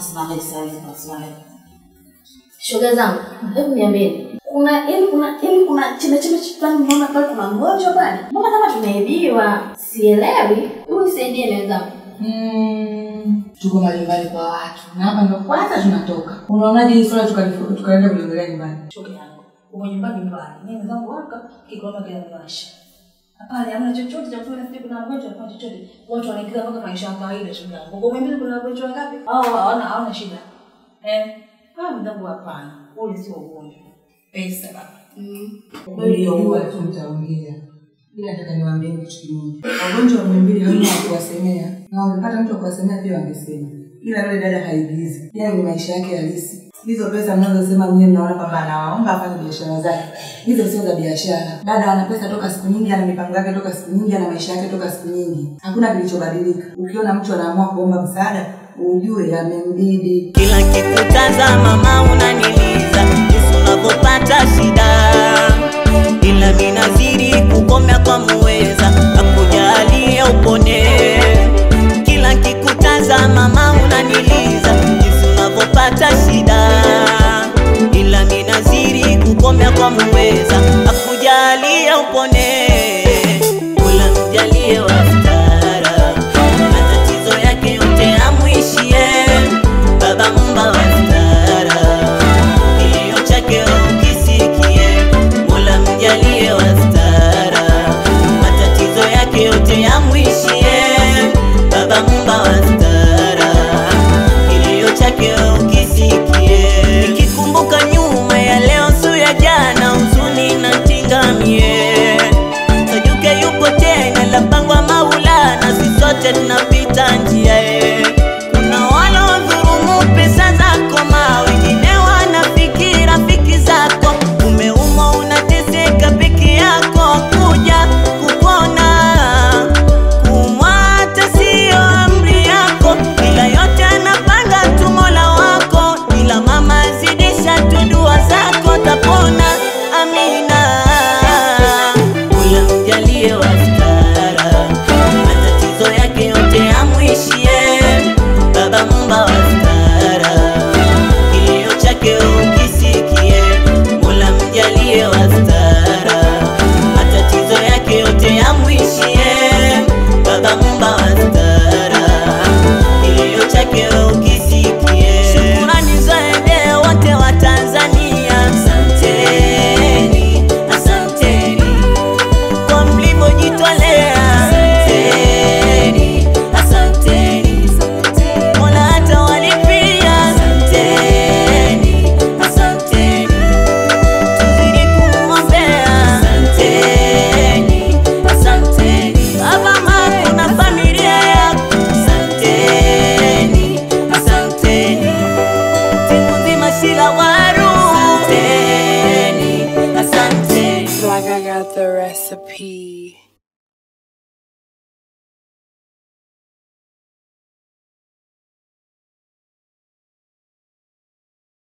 Usimame sasa hivi, usimame. Shoga zangu, hebu niambieni. Kuna yaani kuna yaani kuna chembe chembe fulani mnaona pale kuna mgonjwa pale. Mbona kama tunaibiwa? Sielewi. Hebu nisaidieni wenzangu. Mm, tuko majumbani kwa watu na hapa ndo kwanza tunatoka. Unaonaje hii swala tukalifu- tukaenda kuliongelea nyumbani? Shoga yangu. Uko nyumbani nyumbani. Mimi wenzangu waka kigoma kinaniwasha. Hapana, hamna chochote cha kufanya sisi kuna mgonjwa kuna chochote. Watu wanaingiza mpaka maisha ya kawaida shoga yangu. Uko mimi kuna wagonjwa wangapi? Hao hawana hawana shida. Eh, hao wenzangu hapana. Ule sio ugonjwa. Pesa baba. Niliojua tu mtaongea. Ila nataka niwaambie kitu kimoja. Wagonjwa wa mbili hamna wa kuwasemea na wangepata mtu wa kuwasemea pia wangesema. Ila yule dada haigizi. Yeye ni maisha yake halisi. Hizo pesa mnazosema mwenyewe mnaona kwamba anawaomba afanye biashara zake. Hizo sio za biashara. Dada ana pesa toka siku nyingi, ana mipango yake toka siku nyingi, ana maisha yake toka siku nyingi. Hakuna kilichobadilika. Ukiona mtu anaamua kuomba msaada, ujue yamembidi. kila kikutazama mama unaniliza jinsi unavyopata shida ila minazidi kukomea kwa muweza akujalia upone kila kikutazama mama unaniliza jinsi unavyopata shida ila minazidi kukomea kwa muweza akujalia upone ula mjalie wastara matatizo yake yote amwishie baba mumba wa stara kilio chake ukisikie mola mjalie wa stara matatizo yake yote yamwishie baba mumba wa stara kilio chake ukisikie nikikumbuka nyuma ya leo su ya jana huzuni na tingamie sajuke yupo tena lapangwa maulana si sote tunapita njia ye kuna wanaodhurumu pesa zako ma wengine wanafiki rafiki zako umeumwa unateseka peke yako kuja kupona kumwa hata siyo amri yako ila yote anapanga tu mola wako ila mama zidisha tu dua zako tapona amina ula mjalie wa stara matatizo yake yote amwishie baba mumba wa stara kilio chake ukisikie mola mjalie wa stara matatizo yake yote yamwishie baba mumba wa stara kilio chake ukisikie shukurani zaende wote wa tanzania asanteni asanteni kwa mlivyojitolea asanteni asanteni mola hata walipia asanteni asanteni tuzidi kumwombea asanteni asanteni baba mama na familia yako asanteni asanteni timu nzima shila waru asanteni asanteni Like I got the recipe.